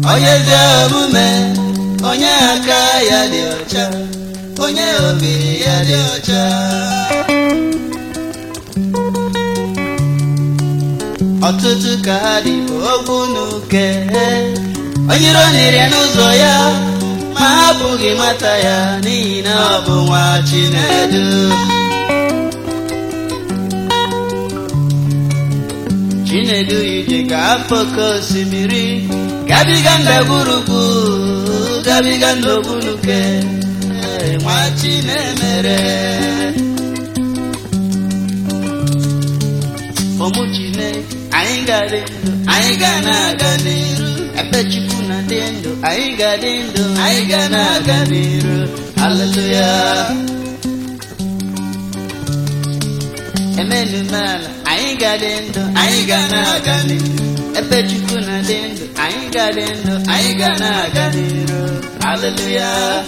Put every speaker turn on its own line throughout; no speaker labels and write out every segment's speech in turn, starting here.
onye ezi omume onye aka ya dị ọcha onye obi ya dị ọcha ọtụtụ ka ha dị bụ okwu n'uke onye iro niri n'ụzọ ya ma ha apụghị mata ya n'ihi na ọ bụ nwa Chinedu Chinedu ije ga-afọ oke osimiri gabiga ndagwurugwu gabiga ndogbunuke nwa Chinemere ụmụ Chineke anyị ga-adị ndụ anyị ga na-aga n'iru ebe Chukwu na-adị ndụ anyị ga-adị ndụ anyị ga na-aga n'iru haleluya emenumala anyị ga-adị ndụ anyị ga na-aga n'iru ebe Chukwu na-adị ndụ anyị ga-adị ndụ anyị ga na-aga n'iru haleluya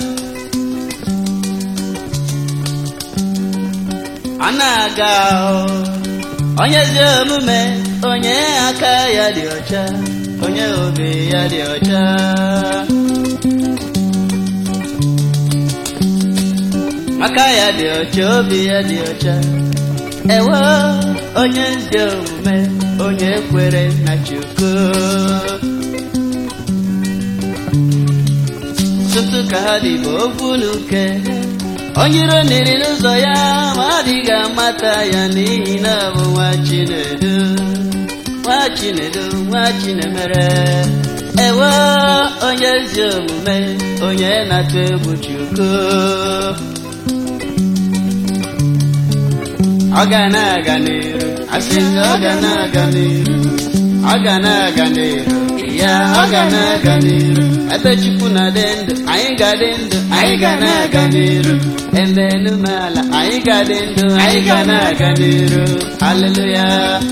ọ na-aga ahụ onye ezi omume onye aka ya dị ọcha onye obi ya dị ọcha aka ya dị ọcha obi ya dị ọcha ewo onye ezi omume onye kwere na Chukwu tutu ka ha dị bụ okwu n'uke onye iro niri n'ụzọ ya ma adịghị amata ya n'ihi na ọ bụ nwa Chinedu nwa Chinedu nwa Chinemere ewo onye ezi omume onye na-atụ egwu Chukwu ọ ga na-aga n'iru asị m ọ ga na-aga n'iru ọ ga na-aga n'iru ya ọ ga na-aga n'iru ebe Chukwu na-adị ndụ anyị ga-adị ndụ anyị ga na-aga n'iru ebe enumala anyị ga-adị ndụ anyị ga na-aga n'iru haleluya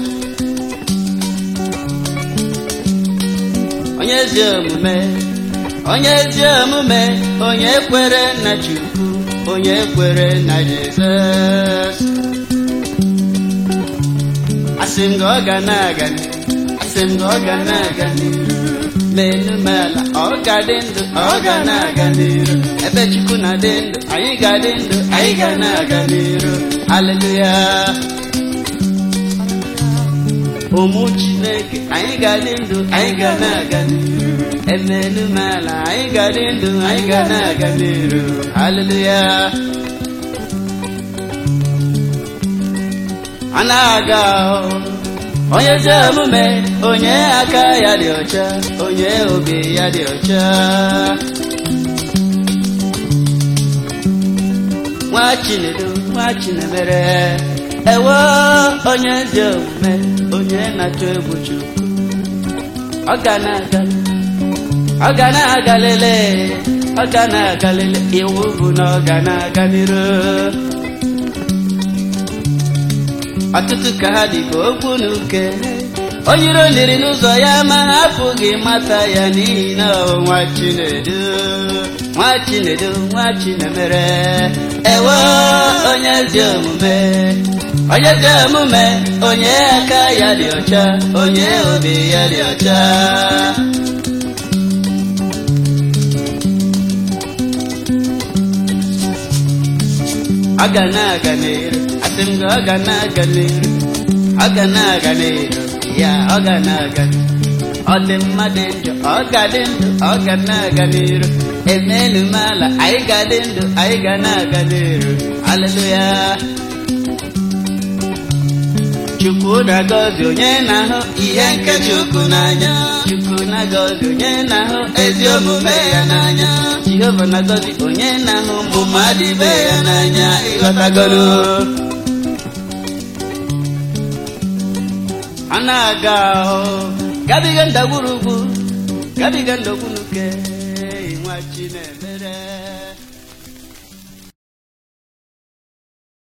onye ezi omume onye ezi omume onye kwere na Chukwu onye kwere na Jizọs asị m gị ọ ga na-aga asị m gị ọ ga na-aga n'iru menumala ọ ga-adị ndụ ọ ga na-aga n'iru ebe Chukwu na-adị ndụ anyị ga-adị ndụ anyị ga na-aga n'iru haleluya ụmụ Chineke anyị ga-adị ndụ anyị ga na-aga n'iru emenumala anyị ga-adị ndụ anyị ga na-aga n'iru haleluya a na-aga ahụ onye ezi omume onye aka ya dị ọcha onye obi ya dị ọcha nwa Chinedu nwa Chinemere ewo onye ezi omume onye na-atụ egwu Chukwu ọ ga na-aga ọ ga na-aga lele ọ ga na-aga lele iwu bụ na ọ ga na-aga n'iru ọtụtụ ka ha dị ka okwu n'uke onye iro niri n'ụzọ ya ma ha apụghị mata ya n'ihi na ọ bụ nwa Chinedu nwa Chinedu nwa Chinemere ewo onye ezi omume onye ezi omume onye aka ya dị ọcha onye obi ya dị ọcha ọ ga na-aga n'iru asị m gị ọ ga na-aga n'iru ọ ga na-aga n'iru ya ọ ga na-aga ọ dị mma dị njọ ọ ga dị ndụ ọ ga na-aga n'iru emelu m ala anyị ga dị ndụ anyị ga na-aga n'iru haleluya Chukwu na-agọzi onye na-ahụ ihe nke Chukwu n'anya Chukwu na-agọzi onye na-ahụ ezi omume ya n'anya Jehova na-agọzi onye na-ahụ mbụ mmadụ ibe ya n'anya ịghọtagoro a na-aga ahụ gabiga ndagwurugwu gabiga ndagwunuke